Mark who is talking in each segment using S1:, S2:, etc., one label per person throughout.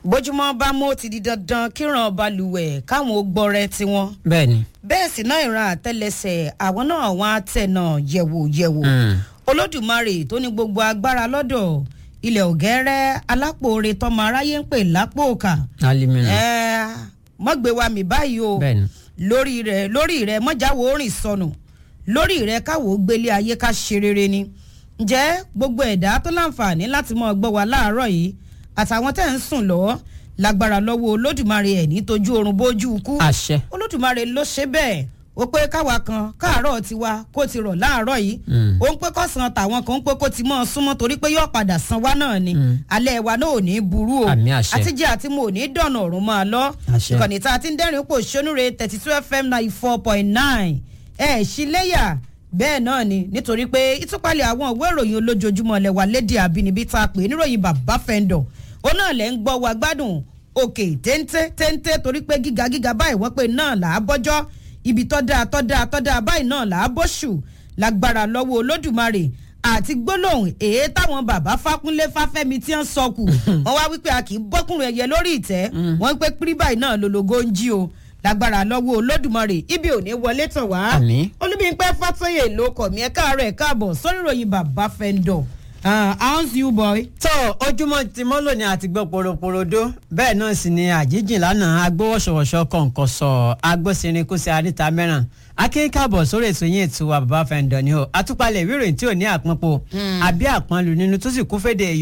S1: bójúmọ́ bá mú ti di dandan kíran balùwẹ̀ káwọn ó gbọ́rẹ́ tiwọn
S2: bẹ́ẹ̀ni.
S1: bẹ́ẹ̀ sì náà ìran àtẹlẹsẹ̀ àwọn náà wọn á tẹ̀nà yẹ̀wò yẹ̀wò olódùmarè tó ní gbogbo agbára lọ́dọ̀ ilẹ̀ ògẹ́rẹ́ alápòore tọmọ aráyé ń pè lápò òkà
S2: alimina.
S1: ẹ mọ́gbé wa mi báyìí o
S2: bẹ́ẹ̀ni.
S1: lórí rẹ lórí rẹ mọ́jáwó rìn sọnù lórí rẹ káwọ́ gbélé ayé ká ṣe rere ni ǹjẹ́ gbogbo ẹ̀dá tó láǹfààní láti mọ́ gbọ́ wa láàárọ̀ yìí àtàwọn tẹ̀ ń sùn lọ́wọ́ lágbára lọ́wọ́ olódùmarè ẹ̀ ní tójú oorun bójú kú
S2: àṣẹ.
S1: olódùmarè ló ṣe bẹ́ẹ̀ ó pé káwa kan káàárọ̀ tiwa kó ti rọ̀ láàárọ̀ yìí ó ń pé kọ́sàn tàwọn kan ń pé kó ti mọ́ ọ súnmọ́ torí pé yóò padà san wá náà ni alẹ́ wa náà ò ní burú o
S2: Àmì àṣẹ.
S1: àtijọ́ àti mo ò ní dọ̀nà ọ̀run máa lọ
S2: Àṣẹ.
S1: ìkànnì tá a ti ń dẹ́rìn pò ṣónúre thirty two fm ninety four point nine ẹ̀ ṣíléyà bẹ́ẹ̀ náà ni nítorí pé ìtúpalẹ̀ àwọn ìwé ìròyìn olójoojúmọ́ lẹ́wà lédè àbínibí tá a pè é níròyìn bàbá fẹ́ndọ̀ ó náà lẹ́ ń gbọ́ wa gbádùn òkè téńté téńté torí pé gíga gíga báyìí wọ́n pé náà là á bọ́jọ́ ibi tọ́ dáa tọ́ dáa tọ́ dáa báyìí náà là á bọ́ṣù lágbára lọ́wọ́ olódùmarè àti gbólóhùn èyí táwọn bàbá fákúnlé fáfẹ́mi tí ń sọkù wọ́n wá wípé a kì í bọ́kùnrin ẹ̀yẹ lórí ìtẹ́ wọ́n ń pé pírí báyìí náà lologo ń jí o lágbára lọ́wọ́ olódùmarè ibi ò ní wọlé tàn wá
S2: Àmín.
S1: olúbíńpẹ́ fàtọ́yè ló kọ̀ mí ẹ káàárọ̀ ẹ káàbọ̀ sórí ìròyìn bàbá fẹ́ndọ̀ how's you boy.
S2: tó ojúmọ́ ti mọ́ lónìí àti gbọ́ poroporodo bẹ́ẹ̀ náà sì ni àjíjìn lánàá agbówọ́sọ̀wọ́sọ kọ̀ǹkọ̀ sọ agbósinrin kó sí àríta mẹ́ràn akínkàbọ̀ sórí ètò yín ètò wa bàbá fẹ́ǹdọ̀ ni o àtúpalẹ̀ ìwé ìròyìn tí ò ní àpọ́npọ̀ àbí àpọ́nlù nínú tó sì kún fédè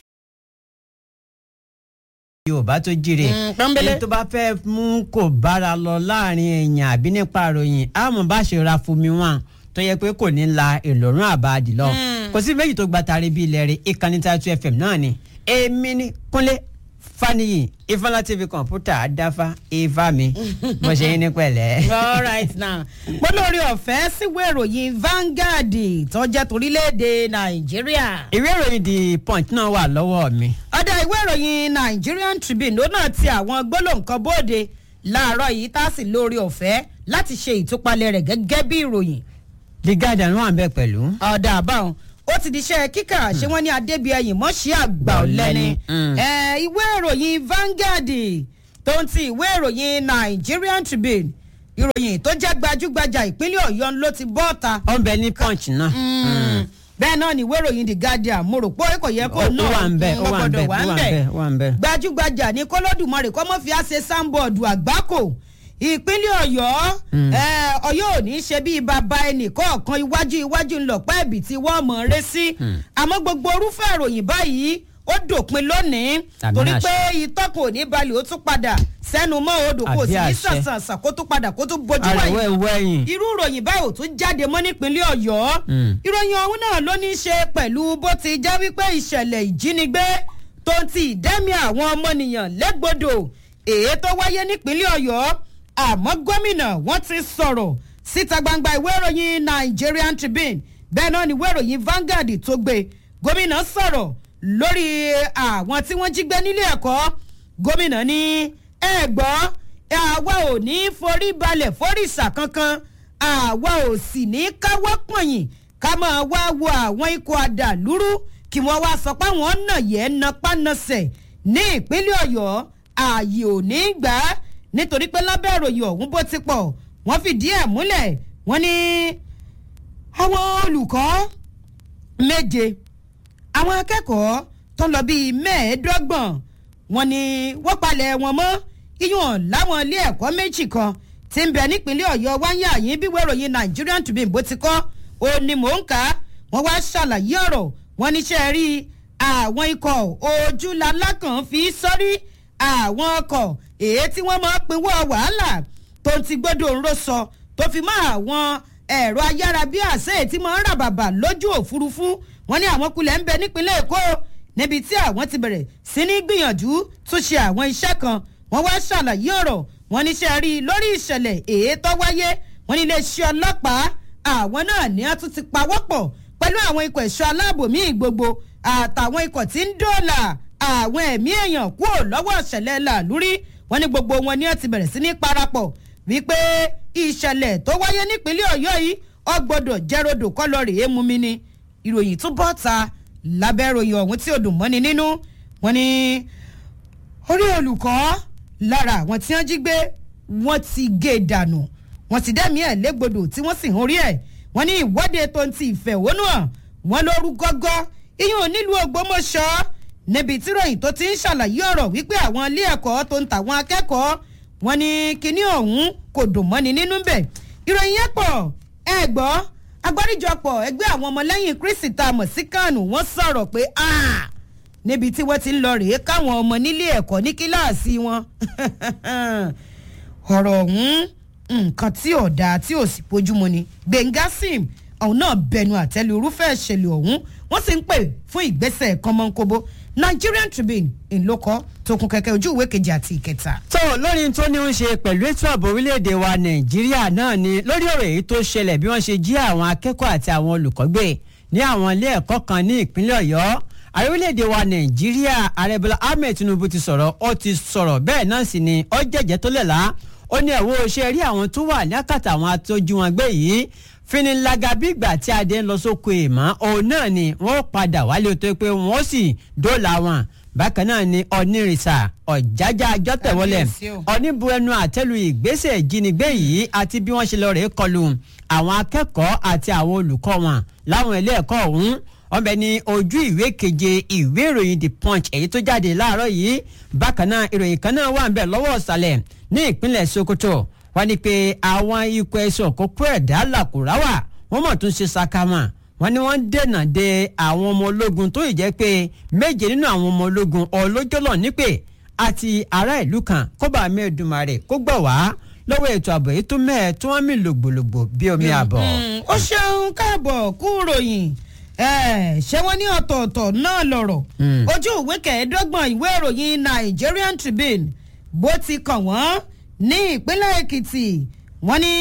S2: yorùbá tó jíire
S1: Mm, pọ́nbélé.
S2: èyí tó bá fẹ́ mú kò bára lọ láàrin èèyàn àbí nípa àròyìn àmọ́ bá ṣe ra fún mi wọn tó yẹ pé kò ní la ìlọrun àbáàdì lọ kò sí méjì tó gba tari bí ilẹ̀ rẹ̀ ìkànnì tààtù fm náà ni èmi ni kúnlé faniyi ifeanyi tv kọ̀ǹpútà àdáfà ifá mi mo ṣe yín ní pẹ̀lẹ́.
S1: all right now mo lórí ọ̀fẹ́ síwé ìròyìn Vanguard tó jẹ́ torílẹ̀-èdè nàìjíríà.
S2: ìwé ìròyìn the punch náà wà lọ́wọ́ mi.
S1: ọ̀dà ìwé ìròyìn Nigerian Tribune ló náà ti àwọn gbólóǹkan bóde láàárọ̀ yìí tá a sì lórí ọ̀fẹ́ láti ṣe ìtúpalẹ̀ rẹ̀ gẹ́gẹ́ bí ìròyìn.
S2: the guardian wà ń bẹ pẹ̀lú.
S1: ọ̀dà àbáwọn ó ti di iṣẹ́ kíkà ṣé wọ́n ní adébíyẹyìn mọ́ṣí àgbà ọ̀lẹ́ni
S2: Mm.
S1: Eh, ìwé ìròyìn Vanguard tó ń ti ìwé ìròyìn Nigerian Tribune ìròyìn tó jẹ́ gbajúgbajà ìpínlẹ̀ ọ̀yọ́ ló ti bọ́ ta
S2: ó ń bẹ ní punch náà.
S1: bẹ́ẹ̀ náà ni ìwé ìròyìn The Guardian mo rò pé kò yẹ kó
S2: ó
S1: náà
S2: wà ń bẹ ó
S1: wọ́n
S2: wà ń
S1: gbọ́dọ̀
S2: bẹ
S1: wà
S2: ó
S1: ń
S2: wà ń
S1: bẹ̀
S2: bẹ ó wà ń bẹ.
S1: gbajúgbajà ní kọlọ́dùmarè kọ́mọ́ fi á ṣe sáńbọ̀dù àgbákò ìpínlẹ̀ ọ̀yọ́ eh, ọ̀yọ́ ò ní ṣe bí bàbá ẹnì kọ̀ọ̀kan iwájú iwájú ńlọpẹ́ ẹ̀bì tí wọ́n mọ̀ ọ́n rẹ́ sí àmọ́ gbogbo orúfẹ́ ìròyìn báyìí ó dòpin lónìí
S2: Àmì
S1: torí
S2: àṣẹ.
S1: pé ìtọ́kùn ò ní balẹ̀ ó tún padà sẹ́nu mọ́ odò kò
S2: Àbí
S1: sì ní
S2: àṣẹ.
S1: sànsànsàn kó tún padà kó tún bójú
S2: àrẹ̀wẹ̀
S1: wáyé
S2: wẹ̀yìn.
S1: irú ìròyìn báyìí ò tún jáde mọ́ nípínlẹ̀ ọ̀yọ́
S2: Mm.
S1: ìròyìn ọ̀hún náà ló ní í ṣe pẹ̀lú bó ti já wípé ìṣẹ̀lẹ̀ ìjínigbé tó ń ti ìdẹ́mi àwọn ọmọnìyàn lẹ́gbọ̀dọ̀ èyí tó wáyé nípínlẹ̀ ọ̀yọ́ àmọ́ gómìnà wọ́n ti sọ̀rọ̀ síta gbangba ìwé ìròyìn Nigerian Tribune bẹ́ẹ̀ náà ni ìwé ìròyìn Vanguard tó gbé gómìnà sọ̀rọ̀ lórí àwọn tí wọ́n jí gbé nílé ẹ̀kọ́ gómìnà ní ẹ gbọ́ àwa ò ní forí balẹ̀ fóríṣà kankan àwa ò sì ní káwọ́ pọ̀nyìn ká máa wá wo àwọn ikọ̀ àdàlúrú kí wọ́n wá sọ pé àwọn nà yẹ́ napánasẹ̀ ní ìpínlẹ̀ ọ̀yọ́ ààyè ò ní gbà á nítorí pé lábẹ́ ìròyìn ọ̀hún bó ti pọ̀ wọ́n fìdí ẹ̀ múlẹ̀ wọ́n ní àwọn olùkọ́ méje àwọn akẹ́kọ̀ọ́ tó lọ bíi mẹ́ẹ̀ẹ́dọ́gbọ̀n wọ́n ní wọ́n palẹ̀ wọn mọ́ iyùn láwọn ilé ẹ̀kọ́ méjì kan tí ń bẹ nípínlẹ̀ ọ̀yọ́ wáyé àyín bí wẹ́ròyìn Nigerian Tribune bó ti kọ́ ó ní mò ń kà á wọ́n wá ṣàlàyé ọ̀rọ̀ wọ́n níṣẹ́ rí àwọn ikọ̀ ojúlalákàn fi sọ́rí àwọn ọkọ̀ èyí tí wọ́n máa pinwọ́ wàhálà tó ti gbọ́dọ̀ ńró sọ tó fi mọ́ àwọn ẹ̀rọ ayárabíàṣá èyí tí máa ń rà bàbà lójú òfurufú wọ́n ní àwọn kulẹ̀ ń bẹ nípínlẹ̀ èkó níbi tí àwọn ti bẹ̀rẹ̀ sí ní gbìyànjú tún ṣe àwọn iṣẹ́ kan wọ́n wá ṣàlàyé ọ̀rọ̀ wọ́n níṣẹ́ rí i lórí ìṣẹ̀lẹ̀ èyí tó wáyé wọ́n ní iléeṣẹ́ ọlọ́pàá àwọn náà ní a tún ti pawọ́pọ̀ pẹ̀lú àwọn ikọ̀ ẹ̀ṣọ́ aláàbò míì gbogbo àtàwọn ikọ̀ tí ń dóòlà àwọn ẹ̀mí èèyàn kúrò lọ́wọ́ ìṣẹ̀lẹ̀ làlúrí wọ́n ní gbogbo wọn ni wọ́n ti bẹ̀rẹ̀ sí ní parapọ̀ wípé ìṣẹ̀lẹ̀ tó wáyé nípínlẹ̀ ọ̀yọ́ yìí ó gbọ́dọ̀ jẹ́rọ̀dọ̀ kọ́ lọ rèé mú mi ni ìròyìn tún bọ́ ta lábẹ́ ìròyìn ọ̀hún tí ó dùn mọ́ni nínú wọ́n ní orí olùkọ́ lára àwọn tí wọ́n jí gbé wọ́n ti gé e dànù wọ́n ti dẹ́mi ẹ̀ légbodò tí wọ́n sì ń orí ẹ̀ wọ́n ní ìwọ́de tó ń ti ìfẹ̀hónú hàn wọ́n lóru gọ́gọ́ iyún nílùú ògbómọ̀ṣọ́ níbi tí ròyìn tó ti ń ṣàlàyé ọ̀rọ̀ wípé àwọn ilé ẹ̀kọ́ tó ń tàwọn akẹ́kọ̀ọ́ wọ́n ní kinní ọ̀hún kò dùn mọ́ni nínú bẹ̀ ìròyìn yẹn pọ̀ ẹ gbọ́ agbáríjọpọ̀ ẹgbẹ́ àwọn ọmọlẹ́yìn kristi tá a mọ̀ sí kánù wọ́n sọ̀rọ̀ pé níbi tí wọ́n ti ń lọ rèé káwọn ọmọ nílé ẹ̀kọ́ ní kíláàsì wọn ọ̀rọ̀ ọ̀hún nǹkan tí ò dáa tí ò sì bójúmu ni gbẹ̀ngà sim ọ̀hún náà bẹnu àtẹ́lu irúfẹ́ ìṣẹ̀lẹ̀ ọ̀hún wọ́n sì ń pè fún ìgbésẹ̀ kọ́mọ́nkóbó nigerian tribune ńlọkọ tó kún kẹ̀kẹ́ ojú ìwé kejì àti ìkẹta.
S2: tó lórí tó ní ń ṣe pẹ̀lú ètò ààbò orílẹ̀-èdè wa nàìjíríà náà ni lórí ọ̀rọ̀ èyí tó ṣẹlẹ̀ bí wọ́n ṣe jí àwọn akẹ́kọ̀ọ́ àti àwọn olùkọ́ gbé ní àwọn ilé ẹ̀kọ́ kan ní ìpínlẹ̀ ọ̀yọ́ ààrẹ orílẹ̀-èdè wa nàìjíríà ààrẹ bọ́lá ahmed tinubu ti sọ̀rọ̀ ó ti sọ̀rọ̀ bẹ́ẹ̀ náà sì ni ó jẹ́jẹ́ tó lẹ̀ lá ó ní ẹ̀wọ́ ṣe rí àwọn tó wà ní àkàtà àwọn atójú wọn gbé yìí finilaga bí ìgbà tí adé ń lọ sóko èèmọ́ òun náà ni wọ́n padà wálé tó pé wọ́n sì dóòlà wọn bákan náà ni onírìsà ọ̀jájá ajọ́tẹ̀wọlẹ̀ oníbu ẹnu àtẹ́lu ìgbésẹ̀ ìjínigbé yìí àti bí wọ́n ṣe lọ rèé kọlù àwọn akẹ́kọ̀ọ́ àti àwọn olùkọ́ wọn láwọn ilé ẹ̀kọ́ ọ̀hún wọ́n bẹ ní ojú ìwé keje ìwé ìròyìn the punch èyí tó jáde láàárọ̀ yìí bákan náà ìròyìn kan náà wà ń bẹ̀ lọ́wọ́ ọ̀sàlẹ̀ ní ìpínlẹ̀ sokoto wọ́n ní pé àwọn ikọ̀ ẹ̀sùn òkókó ẹ̀dá làkùráwà wọ́n mọ̀ tún ṣe sakama wọ́n ní wọ́n dènà de àwọn ọmọ ológun tó yìí jẹ́ pé méje nínú àwọn ọmọ ológun ọlọ́jọ́lọ́ nípè àti ará ìlú kan kọ́ba mẹ́ẹ̀dùmarè kó gbọ̀ wá lọ́wọ́ ètò ààbò yìí tó mẹ́ẹ̀ tí wọ́n mì lògbòlògbò bí omi àbọ̀.
S1: ó ṣeun káàbọ̀ kú ròyìn ṣé wọ́n ní ọ̀tọ̀ọ̀tọ̀ náà lọ̀rọ̀ ojú ìwé kẹẹ̀ẹ́dọ́gbọ̀n ìwé ìròyìn Nigerian Tribune bó ti kàn wọ́n ní ìpínlẹ̀ Èkìtì wọ́n ní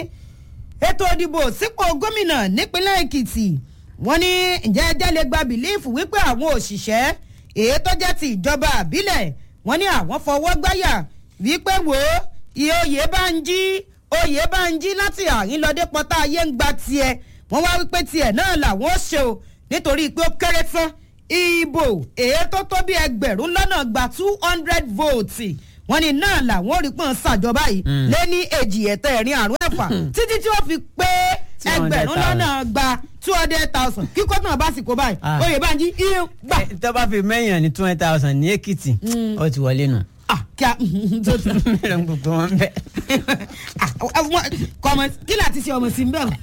S1: ètò ìdìbò sípò gómìnà nípínlẹ̀ Èkìtì wọ́n ní ǹjẹ́ ẹjẹ́ lè gba bìlífù wípé àwọn òṣìṣẹ́ èyí tó jẹ́ ti ìjọba àbílẹ̀ wọ́n ní àwọn fọwọ́ gbáyà wípé wò ó iye oyè bá ń jí oyè bá ń jí láti àyín lọ́dẹ pọ́tà ayé ń gba tiẹ̀ wọ́n wá wípé tiẹ̀ náà làwọn ó ṣe o nítorí pé ó kéré tán ìbò èyí tó tó bí ẹgbẹ̀rún lọ́nà gba two hundred votes wọ́n ní náà làwọn ò rí pọ́n ṣàjọba yìí lé ní èjì ẹ̀tẹ́ ẹ̀rin àrùn ẹ̀fà títí tí wọ́n fi pé ẹgbẹ̀rún lọ́nà gba two hundred thousand kíkọ́ náà bá sì kó báyìí oyè bá ń jí iye gbà.
S2: tó bá fi mẹ́yìn ní two hundred thousand ní èkìtì ó ti wọlé nù.
S1: kí a tó tó.
S2: mẹ́rin gbogbo wọn bẹ́ẹ̀.
S1: kọ́mọ kí láti ṣe ọmọ sí ń bẹ̀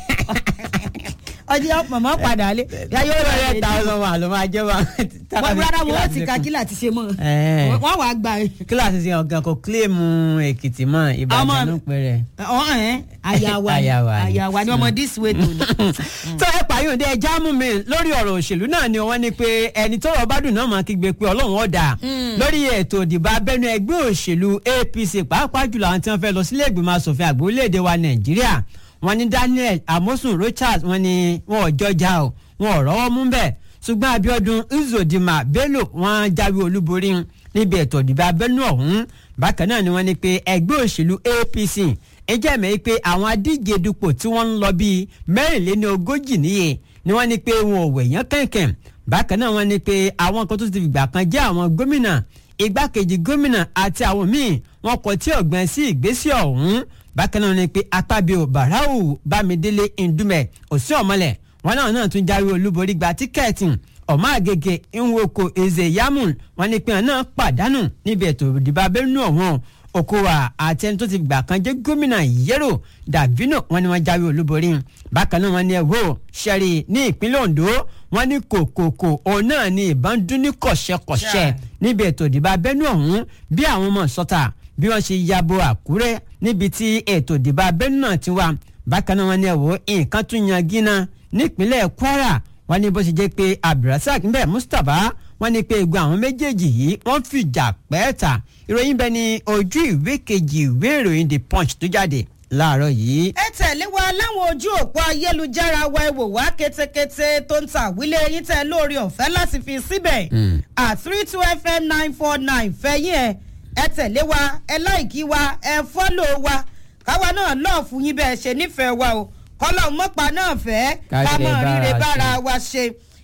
S1: ọjọ́ màmá padà lé.
S2: yóò rọ ẹ̀ thousand wa ló máa jẹ́ wa.
S1: wọ́n rárá wọn ó ti ka kí láti ṣe mọ́ wọ́n wàá gba.
S2: kíláàsì ṣe ọ̀gá kò kílèmù èkìtì mọ́ ìbàdàn ló pẹ́ rẹ̀.
S1: ọ̀hún àyàwá àyàwá ni ọmọ this way tó ní.
S2: tó ẹ pààyàn dé ẹja mú mi lórí ọ̀rọ̀ òṣèlú náà ni wọ́n ní pé ẹni tó rọ̀ bá dùn náà máa kígbe pé ọlọ́run ọ̀dà lórí ètò ìdìbò abẹ́nú ẹgbẹ́ òṣèlú APC pàápàá jùlọ àwọn tí wọ́n fẹ́ lọ sílé ìgbìmọ̀ asòfin àgbà orílẹ̀-èdè wa Nàìjíríà wọ́n ní Daniel Amosun Richards wọ́n ní wọn ò jọjà o wọn ò rọ́wọ́ mú bẹ́ẹ̀ ṣùgbọ́n Abiodun Uzodinma Bello wọ́n jáwé olúborí níbi ètò ìdìbò abẹ́nú ọ̀hún bákan náà ni wọ́n ní pé ẹgbẹ́ òṣèlú APC ẹjẹ́ mẹ́ pé àwọn adíje dupò tí wọ́n ń lọ bíi mẹ́rìnléní ogójì níye ni wọ́n ní pé wọn ò wẹ̀yán kẹ̀kẹ́ bákan náà wọ́n ní pé àwọn kan tó ti fìgbà kan jẹ́ àwọn gómìnà igbákejì gómìnà àti àwọn míì wọ́n kọ tí ọ̀gbìn sí ìgbésẹ̀ ọ̀hún bákan náà ni pé apábíò barau bámidélé ndúmẹ òsín ọmọlẹ wọn náà náà tún jáwé olúborí gba tíkẹ́ẹ̀tì ọmọ àgègè nwoko eze yamun wọn ní pé wọn náà pàdánù níbi ètò ìdìbò abẹ́nú ọ̀hún okowa àti ẹni tó ti gbà kan jẹ́ gómìnà yẹ́rò davino wọn ni wọ́n jáwé olúborí bákan náà wọn ní ẹ̀wọ́ sẹ́rí ní ìpínlẹ̀ ondo wọn ní kòkòkò òun náà ní ìbọn dún ní kọ̀ṣẹ́kọ̀ṣẹ́ níbi ètò ìdìbò abẹ́nú ọ̀hún bí àwọn ọmọ sọ́ta bí wọ́n ṣe yabo àkúrẹ́ níbi tí ètò ìdìbò abẹ́nú náà ti wà bákan náà wọ́n ní ẹ̀wọ́ nǹkan tún yan gínà nípínlẹ̀ kwara wọ́n ní bó ṣe jẹ́ pé abdulrasaq nbẹ mustapha wọ́n ní pé egun àwọn méjèèjì yìí wọ́n fìjà pẹ́ẹ́ta ìròyìn bẹ́ẹ̀ ni ojú ìwé kejì ìwé ìròyìn the punch tó jáde láàárọ̀ yìí.
S1: ẹ tẹ̀lé wa láwọn ojú òpó ayélujára wa ẹ wò wá kétékété tó ń ta àwílé yín tẹ lórí ọ̀fẹ́ láti fi síbẹ̀ at three two fm nine four nine fẹ́yìn ẹ̀ ẹ tẹ̀lé wa ẹ láìkí wa ẹ fọ́lò wa káwa náà lọ́ọ̀ fún yín bẹ́ẹ̀ ṣe nífẹ̀ẹ́ wa o kọ́lọ́ mọ́pa náà fẹ́ ká mọ̀ ríre bára wa ṣe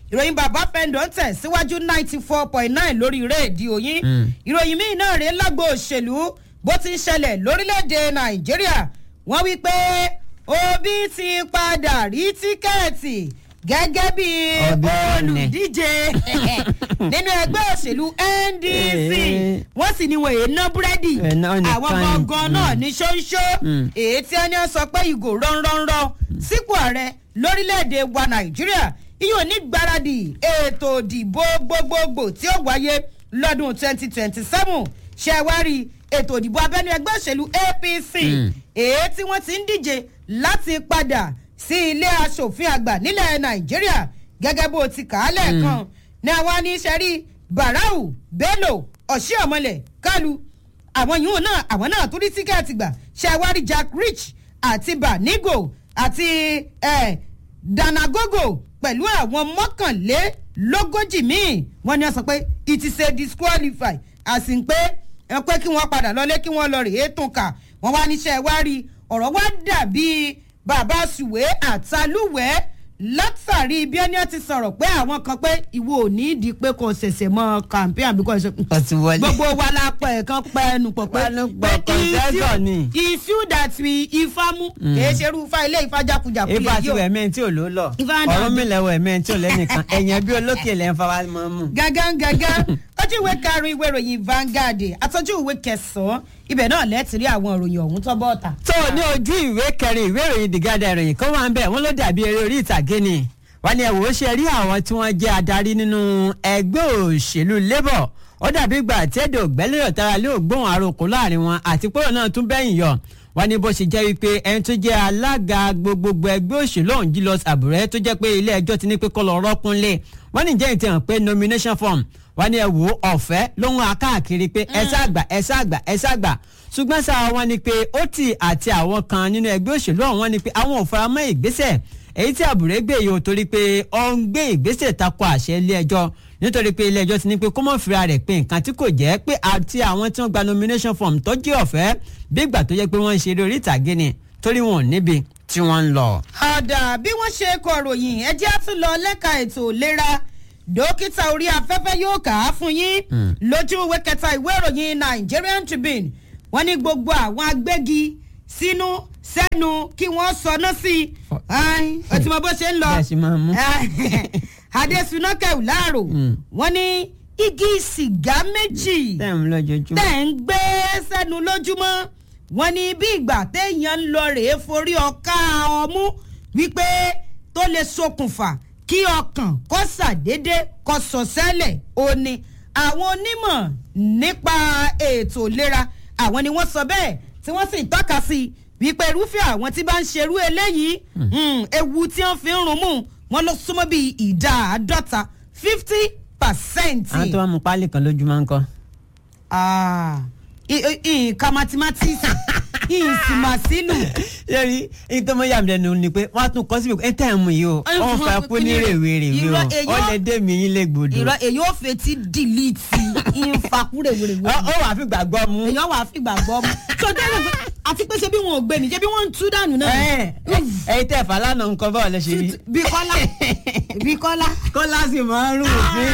S1: ìròyìn bàbá fẹ́ndọ̀ ń tẹ̀ síwájú ninety four point nine lórí rédíò yín ìròyìn míì náà rèé lágbo òṣèlú bó ti ń ṣẹlẹ̀ lórílẹ̀‐èdè nàìjíríà wọ́n wí pé obi ti padà rí tíkẹ́ẹ̀tì gẹ́gẹ́ bí
S2: Obi Fane.
S1: olùdíje nínú ẹgbẹ́ òṣèlú ndc
S2: Eh.
S1: wọ́n sì ní wọ́n èé ná búrẹ́dì
S2: Eh, náà nìkan
S1: àwọn
S2: ni.
S1: gangan náà ní ṣóńṣó
S2: Mm.
S1: èyí tí wọ́n ní sọ pé ìgò rọ́nrọ́nrọ́ sípò ààrẹ lórílẹ̀‐èdè wa nàìjíríà yóò ní gbáradì ètò ìdìbò gbogbogbò tí ó wáyé lọ́dún twenty twenty seven ṣẹ̀wárí ètò ìdìbò abẹ́nú ẹgbẹ́ òṣèlú apc
S2: Mm.
S1: èyí tí wọ́n ti ń díje láti padà sí ilé asòfin àgbà nílẹ̀ nàìjíríà gẹ́gẹ́ bó ti kà á lẹ́ẹ̀kan ní àwọn aníṣẹ́rí barau bello ọ̀ṣíọ̀mọlẹ̀ kálu àwọn yìí náà àwọn náà tún rí tíkẹ́ẹ̀tì gbà ṣàwárí jack rich àti banigo àti eh, danagogo pẹ̀lú àwọn mọ́kànlélógójì míì wọ́n ní wọ́n sọ pé it is a disqualify àsìn pé ẹ pé kí wọ́n padà lọlé kí wọ́n lọ rèé tún kà wọ́n wá níṣẹ́ wá rí ọ̀rọ̀ wá dàbí bàbá sùwé àtàlùwẹ̀ látàrí bí ẹni ti sọ̀rọ̀ pé àwọn kan pé ìwọ ò ní ìdí pé kò ṣẹ̀ṣẹ̀ mọ́ campaign àbí kò ṣe
S2: Ó ti wọlé.
S1: gbogbo wa la pẹ̀ kan pẹ́ ẹnu pọ̀ pé
S2: Pẹ́ẹ́nu pọ̀, consensus ni.
S1: issue that we ifá mú kìí ṣe irú ifá ilé ifá jákujàku
S2: ifá
S1: lè
S2: tí
S1: yí o
S2: wẹ̀ mẹ́rin tí ò ló lọ
S1: Ifá náà
S2: ọ̀rọ̀ mi lẹ́wọ̀ ẹ̀mẹ́rin tí ò lẹ́nìkan ẹ̀yàn bí olókè lẹ́ ń fa wa mọ́ mú.
S1: gángan gángan ojú ìwé karùn-ún ìwé ìròyìn Vanguard àtọ́jú ìwé kẹsàn-án ibẹ̀ náà lẹ́ẹ̀tì rí àwọn ìròyìn ọ̀hún tó bọ́ ọ̀tà.
S2: tó ní ojú ìwé kẹrin ìwé ìròyìn The Guardian ìròyìn kan wà ń bẹ̀ wọ́n ló dàbí eré orí ìtàgé ni wọ́n ní ẹ̀wò ó ṣe rí àwọn tí wọ́n jẹ́ adarí nínú ẹgbẹ́ òṣèlú Labour ó dàbí ìgbà tí èdè ògbẹ́lẹ́yọ̀ tara lé ògbóhùn àròkọ láàrin wọn àti pọ́rọ̀ náà tún bẹ́yìn yọ wọ́n ní bó ṣe jẹ́ wípé ẹni tó jẹ́ alága gbogbogbò ẹgbẹ́ òṣèlú ọ̀hún Julius Àbúrẹ́ tó jẹ́ pé ilé ẹjọ́ ti ní pé kó lọ rọ́kúnlé wọ́n ní jẹ́ ìtẹ̀hàn pé nomination form wọ́n ní ẹ wò ó ọ̀fẹ́ lóhun akáàkiri pé ẹ ṣàgbà ẹ ṣàgbà ẹ ṣàgbà ṣùgbọ́n sáà wọ́n ní pé ó tì àti àwọn kan nínú ẹgbẹ́ òṣèlú ọ̀hún wọ́n ní pé àwọn ò faramọ́ ìgbésẹ̀ èyí tí àbúrẹ́ gbé yìí ò torí pé ó ń gbé ìgbésẹ̀ tako àṣẹ ilé ẹjọ́ nítorí pé ilé ẹjọ́ ti ní pé kó mọ̀ fira rẹ̀ pé nǹkan tí kò jẹ́ pé àti àwọn tí wọ́n gba nomination form tó jẹ́ ọ̀fẹ́ bí ìgbà tó jẹ́ pé wọ́n ń ṣeré orí ìtàgé ni torí wọn ò níbi tí wọ́n ń lọ.
S1: ọ̀dà bí wọ́n ṣe kọ ròyìn ẹjẹ́ á tún lọ lẹ́ka ètò ìlera dókítà orí afẹ́fẹ́ yóò kà á fún yín lójú ìwé kẹta ìwé ìròyìn Nigerian Tribune wọ́n ní gbogbo àwọn agbẹ́gi sínú sẹ́nu kí wọ́n sọná sí i ó ti mọ bó ṣe ń lọ
S2: Bẹ́ẹ̀ sì máa mú.
S1: Adésúná kẹ̀wù láàrò wọ́n ní igi sìgá méjì
S2: tẹ́ ń lọ́jọ́júmọ́.
S1: tẹ̀ ń gbé sẹ́nu lójúmọ́ wọ́n ní bí ìgbà téèyàn ń lọ rèé forí ọ̀ka ọmú wípé tó lè ṣokùnfà kí ọkàn kó ṣàdédé kó sọ sẹ́lẹ̀ ó ní àwọn onímọ̀ nípa ètò ìlera àwọn ni wọ́n sọ bẹ́ẹ̀ tí wọ́n sì tọ́ka sí wípé irúfẹ́ àwọn tí bá ń ṣerú eléyìí mm, ewu tí wọ́n fi ń rún mú wọn ló súnmọ́ bíi ìdá àádọ́ta fifty percent
S2: àwọn tó wà mú pálí kan lójúmọ́ ń kọ́.
S1: ah nǹkan mathematics ìsìmàsílù
S2: yẹ́rì ní tó mọ yà mí lẹ́nu ni pé wọ́n á tún kọ́ síbi ẹ̀ tẹ́ ẹ̀ mú yìí o wọ́n fà kú ní rèwerèwe o
S1: Irọ́, èyí
S2: ó
S1: ó-
S2: lè dé mi yín lè gbòdò.
S1: ìrọ èyí ò fetí dìlítì ìfakúrèwèrèwè
S2: ó ó wàá fi gbàgbọ́ mú.
S1: èyàn wà á fi gbàgbọ́ mu tó dẹ́rẹ́ pé àti pé ṣe bí wọn ò gbé ni ṣe bí wọ́n ń tú dànù náà
S2: ẹ̀yin tẹ́ fà lánàá nǹkan báwo lẹ ṣe rí.
S1: bí kọ́lá bí kọ́lá.
S2: kọ́lá sì máa ń rún òfin.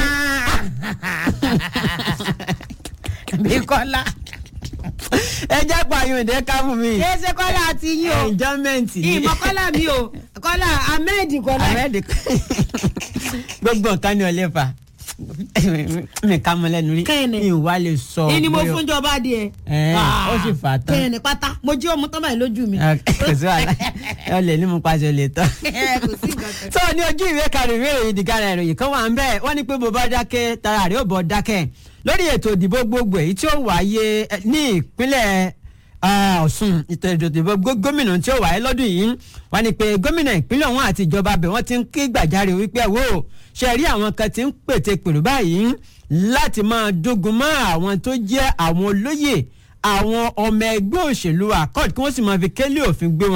S1: bí kọ́lá
S2: ẹ jẹ́ pààyàn ìdẹ́ ká fún mi.
S1: kí ẹ ṣe kọ́lá àti yín o
S2: enjoyment ni.
S1: ìmọ̀ kọ́lá mi o kọ́lá ahmed kọ́lá.
S2: ahmed gbogbo nǹkan ni ọlẹ́ fà mi ká mọ lẹ́nu rí
S1: Kẹ́ni.
S2: mi ò wá lè sọ.
S1: ìní mo
S2: bóyá-
S1: fún jọba adìẹ.
S2: Ẹ̀, ó sì fà á tán.
S1: kẹ́ni pátá mo jí ọmọ tán báyìí lójú mi.
S2: kò sí wàhálà ẹ lè ní mo pàṣẹ lè tán.
S1: kò sí nǹkan kan.
S2: tó ní ojú ìwé karùn-ún ìwé ìròyìn ìdìgára ìròyìn kan wà ń bẹ́ẹ̀ wọ́n ní pé bó bá dákẹ́ tara rẹ̀ ó bọ̀ dákẹ́ lórí ètò ìdìbò gbogbo èyí tí ó wáyé eh, ní ìpínlẹ̀ ah, Ọ̀ṣun ètò ìdìbò gó- gómìnà tí ó wáyé lọ́dún yìí wọ́n ní pé gómìnà ìpínlẹ̀ ọ̀hún àti ìjọba abẹ̀ wọ́n ti ń ké gbàjarè wípé wò ó ṣe rí àwọn kan tí ń pète pèrò báyìí láti máa dógun mọ́ àwọn tó jẹ́ àwọn olóyè àwọn ọmọ ẹgbẹ́ òṣèlú accord kí wọ́n sì máa fi kélé òfin gbé wọn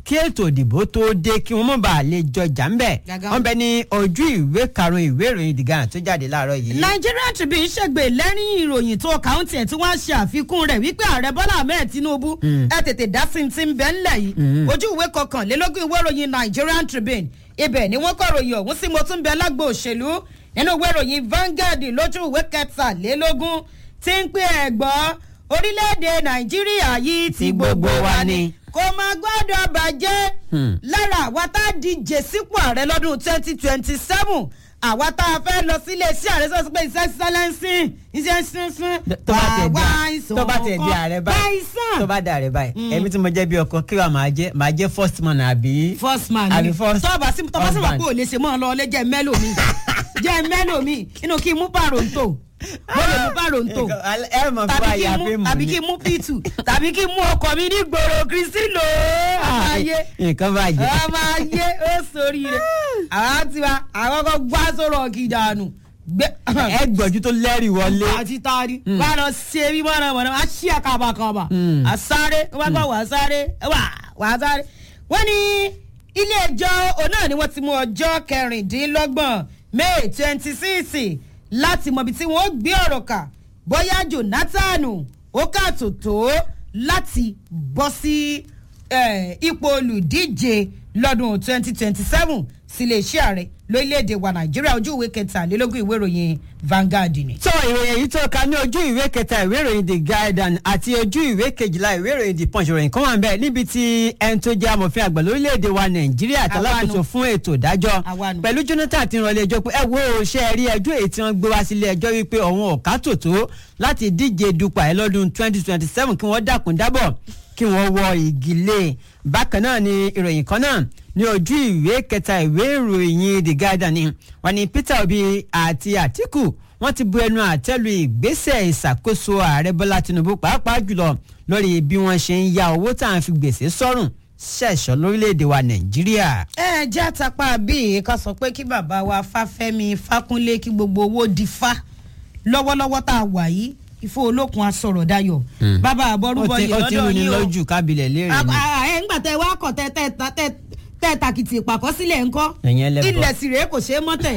S2: kí ètò ìdìbò tó dé kí wọ́n mọ̀ bá lè jọjà ńbẹ̀
S1: Gàgà.
S2: wọ́n bẹ ní ojú ìwé karùn-ún ìwé ìròyìn The Guardian tó jáde láàárọ̀ yìí.
S1: Nigeria Tribune ṣègbè lẹ́rìn ìròyìn tó kàúntì ẹ̀ tí wọ́n ṣe àfikún rẹ̀ wípé ààrẹ Bọ́lá Ahmed Tinubu ẹ tètè dá sí ti ń bẹ́ ńlẹ̀ yìí ojú ìwé kọkànlélógún ìwé ìròyìn Nigerian Tribune ibẹ̀ ni wọ́n kọ́ ròyìn ọ̀hún sí mo tún bẹ lágbo òṣèlú nínú ìwé ìròyìn Vanguard lójú ìwé kẹtàlélógún tí ń pè ẹ̀gbọ́n orílẹ̀-èdè Nàìjíríà yìí ti gbogbo wa ni kò máa gbọ́dọ̀ bàjẹ́
S2: Hmm.
S1: lára àwa tá a díje sípò ààrẹ lọ́dún twenty twenty seven àwa tá a fẹ́ lọ sílé iṣẹ́ ààrẹ sọ́sọ́ pé iṣẹ́ sẹ́lẹ̀nsì iṣẹ́ sísun
S2: tó bá tẹ̀ di tó bá tẹ̀ di ààrẹ báyìí
S1: báyìí
S2: tó bá di ààrẹ báyìí èmi tí mo jẹ́ bí ọkọ kí wàá máa jẹ́ máa jẹ́ first man àbí.
S1: first man
S2: àbí
S1: ni
S2: first
S1: tọ́ba sí tọ́ba sí wọn
S2: husband.
S1: kó o lè ṣe mọ́ ọ lọ ọlẹ́ jẹ́ mẹ́lò mi jẹ́ mẹ́lò mi inú kí n mú pàrọ̀ǹtò mo lè mú pàrọ̀ǹtò
S2: ẹ mọ̀ fún
S1: tàbí kí
S2: àyà
S1: n
S2: pé
S1: mú
S2: mò
S1: àbí
S2: ní.
S1: kí n mú p2 tàbí kí n mú ọkọ mi ní gbòòrò kristi lò ó ayé
S2: nǹkan bàjẹ́.
S1: ọmọ ayé ó sórí rẹ àwọn tiwa àwọn kan gbá sọ̀rọ̀ kìdánù gbé
S2: ẹ gbọ̀jú tó lẹ́rìí wọlé.
S1: àti taari wà á lọ ṣe bí mọ́nà mọ́nà wà á ṣí àkàbàkàbà
S2: Mm.
S1: àsáré wọ́n gbọ́ wà á sáré wà wà á sáré. wọ́n ní ilé ẹjọ́ òun náà ni wọ́n ti mú ọjọ́ kẹrìndínlọ́gbọ̀n may twenty six láti mọ ibi tí wọ́n gbé ọ̀rọ̀ kà bóyá jonathan ó kàtó tó láti bọ́ sí eh, ipò olùdíje lọ́dún twenty twenty seven sílé iṣẹ́ ààrẹ lórílẹ̀‐èdè wa nàìjíríà ojú ìwé kẹtàlélógún ìwé ìròyìn Vanguard ni.
S2: tó ìròyìn èyí tó ka ní ojú ìwé kẹta ìwé ìròyìn the guardian àti ojú ìwé kejìlá ìwé ìròyìn the punch ìròyìn kan wà ń bẹ níbi tí ẹni tó jẹ́ amòfin àgbà lórílẹ̀‐èdè wa nàìjíríà àtàlákòóso fún ètò ìdájọ́
S1: Àwa nù.
S2: pẹ̀lú jonathan ti rànlẹ́ ẹjọ́ pé ẹ wo ṣe rí ẹjọ́ èyí tí wọ́n gbé wá sílé ẹjọ́ wípé òun ò ká tòótó láti díje dupò ààrẹ lọ́dún twenty twenty seven kí wọ́n dákun dábọ̀ kí wọ́n wọ igi lé bákan náà ni ìròyìn kan náà ní ojú ìwé kẹta ìwé ìròyìn the guardian ni wọ́n ní peter obi àti atiku wọ́n ti bu ẹnu àtẹ́lu ìgbésẹ̀ ìṣàkóso ààrẹ bọ́lá tinubu pàápàá jùlọ lórí bí wọ́n ṣe ń ya owó tá à ń fi gbèsè sọ́rùn ṣẹ̀ṣọ́ lórílẹ̀‐èdè wa nàìjíríà.
S1: ẹ jẹ́ àtàpá bíi ká sọ pé kí bàbá wa fáfẹ́mi fákúnlé kí gbogbo owó di fa lọ́wọ́lọ́wọ́ tá a wà yìí ìfọ olókun asọ̀rọ̀ dayọ̀ bàbá àbọ̀rúbọ
S2: ó ti
S1: yìí
S2: ó ti
S1: lọ́dọ̀
S2: rú ni
S1: yìí o
S2: lójú kábílẹ̀ léèrè ni.
S1: ẹ ń gbà tẹ wá kọ̀ tẹ tẹ tẹ tẹ tẹ tàkìtì ìpàkọ́ sílẹ̀ ńkọ́
S2: Ẹ̀yin ẹlẹ́bọ.
S1: ilẹ̀ sì rèé kò ṣeé mọ́tẹ̀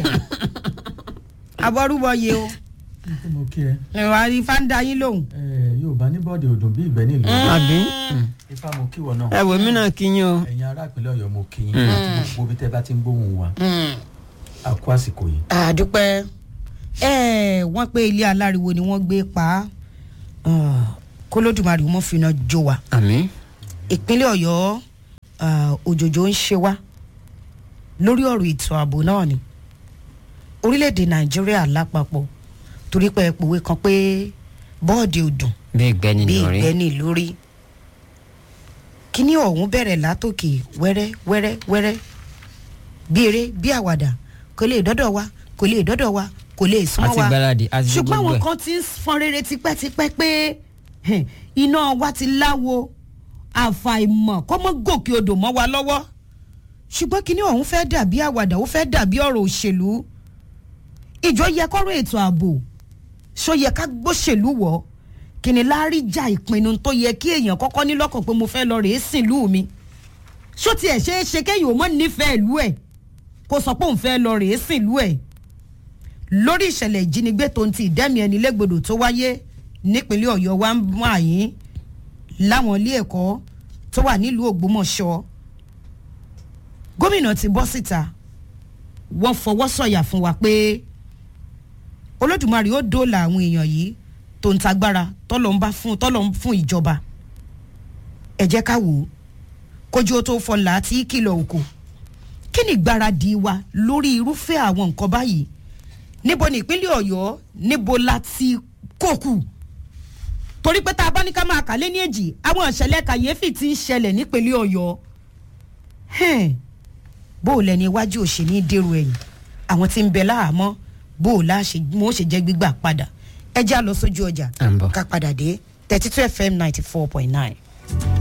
S1: àbọ̀rúbọ yìí o
S3: tí mo kí ẹ
S1: ìwà rí fáńdà yín lòun.
S3: ẹ yorùbá ní bọ́ọ̀dì òdùn bí ìgbẹ́ nílùú
S2: àbí
S3: ifá mo kí wọ náà
S2: ẹ wò mí náà kí yín o.
S3: ẹ̀yin ará ìpínlẹ̀ ọ̀yọ́ mo kí yín àti gbogbo bí tẹ́ bá ti ń gbóhùn wa a kú àsìkò yìí
S1: àdúpẹ́ ẹ wọ́n pé ilé aláriwo ni wọ́n gbé pa á kólódùmarè wọn fìnà jó wa
S2: àmì.
S1: ìpínlẹ̀ ọ̀yọ́ ah, òjòjò ń ṣe wá lórí ọ̀rọ̀ ètò ààbò náà ni orílẹ̀-èdè nàìjíríà lápapọ̀ torí pé ẹ pòwe kan pé bọ́ọ̀dì òdùn
S2: bí ìgbẹ́ni
S1: bí
S2: lórí.
S1: ìgbẹ́ni lórí kíní ọ̀hún bẹ̀rẹ̀ látòkè wẹ́rẹ́ wẹ́rẹ́ wẹ́rẹ́ bí eré bí àwàdà kò lè dọ́dọ̀ wa kò lè dọ́dọ̀ wa kò lè súnmọ́
S2: àti
S1: wa
S2: gbáradì àti
S1: ṣùgbọ́n
S2: gbogbo
S1: àwọn
S2: ẹ̀.
S1: kan ti ń fọn rere tipẹ́tipẹ́ pé hẹ̀, iná wa ti láwo àfàìmọ̀ kó mọ́ gòkè odò mọ́ wa lọ́wọ́ ṣùgbọ́n kíní ọ̀hún fẹ́ dàbí àwàdà ó fẹ́ dàbí ọ̀rọ̀ òṣèlú ìjọ yẹ kọ́rọ̀ ètò ààbò ṣó yẹ ká gbóṣèlú wọ̀ kí ni láríjà ìpinnu tó yẹ kí èèyàn kọ́kọ́ ní lọ́kàn pé mo fẹ́ lọ rèé sìn lú mi ṣó tiẹ̀ ṣeé ṣe kéèyàn ò mọ̀ nífẹ̀ẹ́ ìlú ẹ̀ kó sọ pé òun fẹ́ lọ rèé sìn lú ẹ̀ lórí ìṣẹ̀lẹ̀ ìjínigbé tó ń ti ìdẹ́mi ẹni légbodò tó wáyé nípínlẹ̀ ọ̀yọ́ wa ń mú àyín láwọn ilé ẹ̀kọ́ tó wà nílùú ògbómọ̀ṣọ́ gómìnà ti bọ́ síta wọ́n fọwọ́ sọ̀yà fún wa pé olódùmarè ó dóòlà àwọn èèyàn yìí tó ń tagbára tọ́lọ̀ ń bá fún tọ́lọ̀ ń fún ìjọba ẹ jẹ́ ká wò ó kójú ó tó fọlá tí kìlọ̀ òkò kí ni ìgbáradì wa lórí irúfẹ́ àwọn nǹkan báyìí níbo ní ìpínlẹ̀ ọ̀yọ́ níbo la ti kókù torí pé tá a bá ní ká máa kà lé ní èjì àwọn ìṣẹ̀lẹ̀ kàyéfì ti ń ṣẹlẹ̀ nípínlẹ̀ ọ̀yọ́ Hẹ́n, bó o lẹni iwájú òṣèlú dèrò ẹ̀yìn àwọn tí ń bẹ láhàámọ́ bó o láṣẹ mo ṣe jẹ́ gbígbà padà ẹ já lọ sójú ọjà
S2: À ń bọ̀.
S1: ká padà dé thirty two fm ninety four point nine.